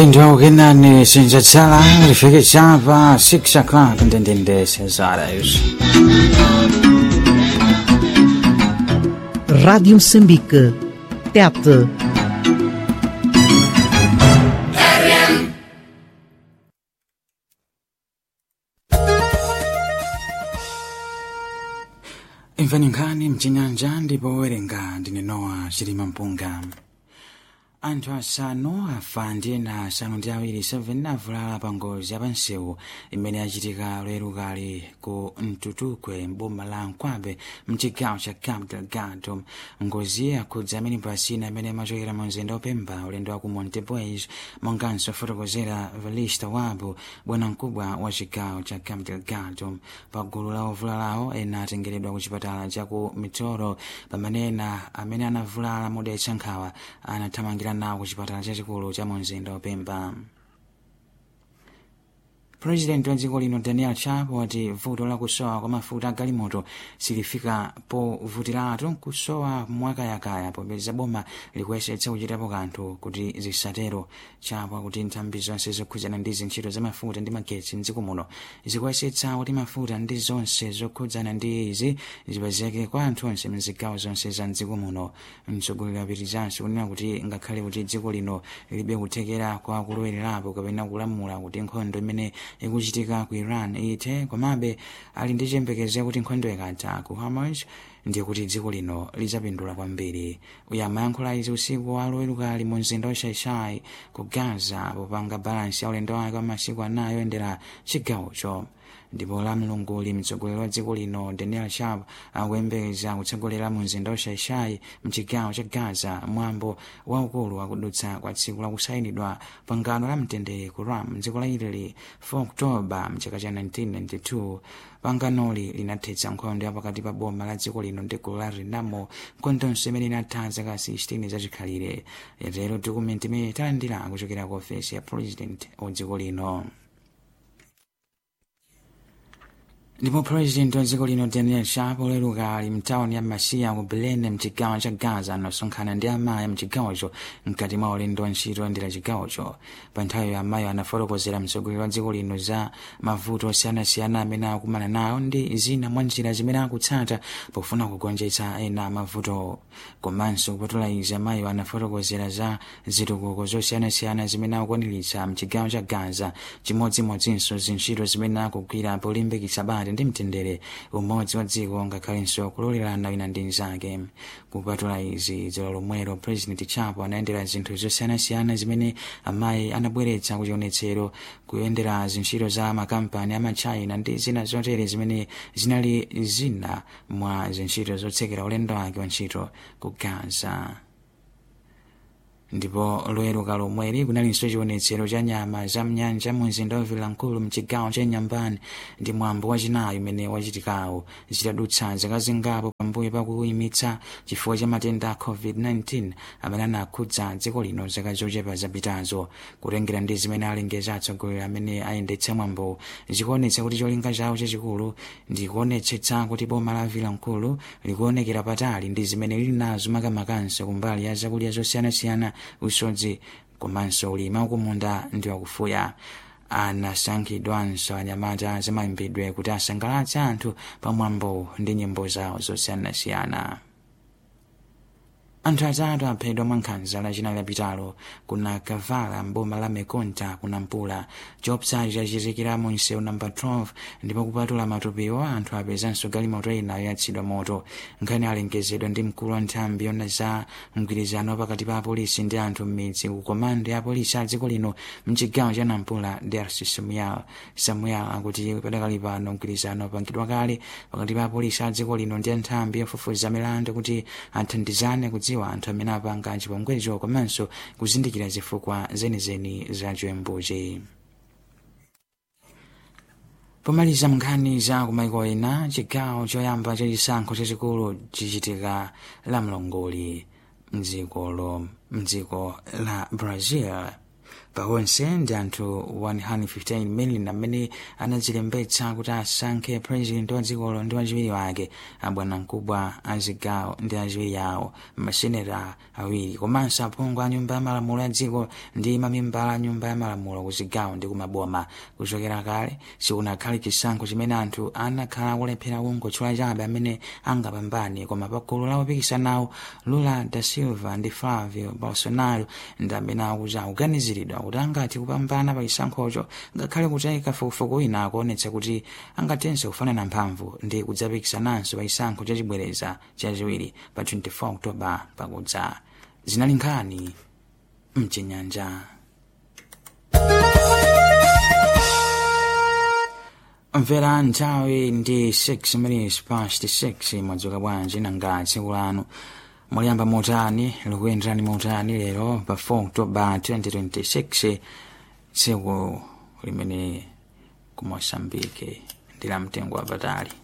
Então, que nani senzazzala, rifighizzava, six o'clock, intendente, cesares. Rádio Moçambique. Tete. imvani nkhani mchinyanja ndipo werenga ndine nowa chilima mpunga anthu asanu afa ndi ena asanu ndi awiri 7 avulala pa ngozi yapansewu imene yachitika lero kali ku mtutukwe mboma la nkwabe mchigawo cha cabo delgado ngozi yakhudza amene pasina amene amachokera mu mzinda opemba ulendo wa ku montebois monganso fotokozera velista wabu bwanamkubwa wa chigawo cha cabo delgado pa gulu la ovulalawo ena atengeredwa ku chipatala cha ku mitoro pamene ena amene anavulala modetsa nkhawa anathamangira nawo ku chipatala chachikulu cha mu mzinda opemba purezidenti wa dziko lino daniel chapo wati vuto la kusowa kwa mafuta agalimoto silifika povutiratu kusowa mwakayakaya popeza boma likuyesetsa kuchitapo kanthu kuti zisatero chapo kuti nthambi zonse zokhudzana ndi zintchito za mafuta ndi magetsi mdziko muno zikuyesetsa kuti mafuta ndi zonse zokhudzana ndi izi zipezeke kwa anthu onse mzigawo zonse za mdziko muno mtsogoleri apitizanso kunena kuti ngakhale kuti dziko lino lilibe kuthekera kwa kulowererapo kapena kulamula kuti nkhondo imene ikuchitika ku iran ithe komabe ali ndi chiyembekezo kuti nkhondo ikatha ku hamas ndiye kuti dziko lino lidzapindula kwambiri uyu amayankhula izi usiku wa loweruka ali mu mzinda wa shaishai ku gaza popanga balansi ya ulendo wake wa masiku anayi oyendera chigawocho ndipo la mlunguli mtsogoleri wa dziko lino daniel sharp akuyembekeza kutsogolera mu mzinda wa shaishai mchigawo cha gaza mwambo waukulu wakudutsa kwa tsiku lakusayinidwa pangano la mtendere ku ram mdziko la italy 4 oktoba mchaka cha 1992 panganoli linathetsa nkhondo yapakati pa boma la dziko lino ndi gulu la renamo nkhondonso imene inatha zaka 16 zachikhalire yatero dokumenti imene talandira kuchokera ku ofesi ya president wa dziko lino ndipo purezidenti wa dziko lino daniel sharp oleruka ali mtawuni ya masiya ku belene mchigawo cha gaza anasonkhana ndi amayi mchigawocho mkati mwa ulendo wa ntchito oyendera chigawocho pa nthawiyo amayi anafotokozera mtsogoleri wa dziko lino za mavuto osiyanasiyana amene akumana nawo ndi zina mwa njira zimene akutsata pofuna kugonjetsa ena mavuto komanso kupatula izi amayiwo anafotokozera za zitukuko zosiyanasiyana zimene akukwaniritsa mchigawo cha gaza chimodzimodzinso zintchito zimene akugwira polimbikitsa bata ndi mtendere umodzi wa dziko ngakhalenso kulolerana wina ndi mnzake kupatula izi dzulo lomwelo president chapo anayendera zinthu zosiyanasiyana zimene amayi anabweretsa kuchionetsero kuyendera zintchito za makampani amachina ndi zina zotere zimene zinali zina mwa zintchito zotsekera ulendo wake wa ntchito ku gaza ndipo loweruka lomweli kunalinso chionetsero cha nyama za mnyanja mu mzinda wa vilankulu mchigawo cha nyambani ndi mwambo wachinayi umene wachitikawo zitadutsa zaka zingapo pambuyo pakuyimitsa chifukwa cha matenda a covid-19 amene anakhudza dziko lino zaka zochepa zapitazo kutengera ndi zimene alengeza atsogoleri amene ayendetsa mwambo zikuonetsa kuti cholinga chawo chachikulu ndi kuonetsetsa kuti boma la vilankulu likuonekera patali ndi zimene lili nazo makamakanso kumbali ya zakudya zosiyanasiyana usodzi komanso ulimi wakumunda ndi wakufuya anasankhidwanso anyamata zamayimbidwe kuti asangalatse anthu pamwambo ndi nyimbo zawo zosiyanasiyana anthu atatu aphedwa mwa nkhanza lachinayi lapitalo kuna kavala mboma la mekonta kunampula chiopsachi chachitikira mu msewu namba 12 ndipo kupatula matupiwo anthu apezanso galimoto ina yatsidwa moto nkhani alengezedwa ndi mkulu wa nthambi yona za mgwirizano pakati pa apolisi ndi anthu m'midzi ku komando ya apolisi a dziko lino mchigawo cha nampula dersi samuel samuel akuti padakali pano mgwirizano upangidwa kale pakati pa apolisi a dziko lino ndi anthambi yofufuza milandu kuti athandizane kudziwa kudziwa anthu amene apanga chipongwecho komanso kuzindikira zifukwa zenizeni za chiwembuchi pomaliza nkhani za kumaiko ena chigawo choyamba chachisankho chachikulu chichitika la mlongoli mdzikolo mdziko la brazil pawonse ndi anthu 115 million amene anadzilembetsa kuti asankhe president wa dzikolo ndi wachiwiri wake abwanamkubwa a zigawo ndi achiwiri awo maseneta awiri komanso aphungu a nyumba ya malamulo ya dziko ndi mamembala a nyumba ya malamulo ku zigawo ndi kumaboma kuchokera kale sikunakhale chisankho chimene anthu anakhala akulephera kungotchula chabe amene angapambane koma pa gulu la opikisanawo lula da silva ndi flavio bolsonaro ndi amene akuti akuganiziridwa kuti angathe kupambana pa chisankhocho ngakhale kuti kafukufuku wina akuonetsa kuti angathenso kufanana mphamvu ndi kudzapikisananso pa chisankho chachibwereza chachiwiri pa 24 oktoba pakudza zinali nkhani mchinyanja mvera nthawi ndi 6 minutes past 6 mwadzuka bwanji nanga tsiku lanu muliyamba motani likuyenderani motani lero pa 4 oktoba 2026 tsiku limene ku mosambike ndi la mtengo wapatali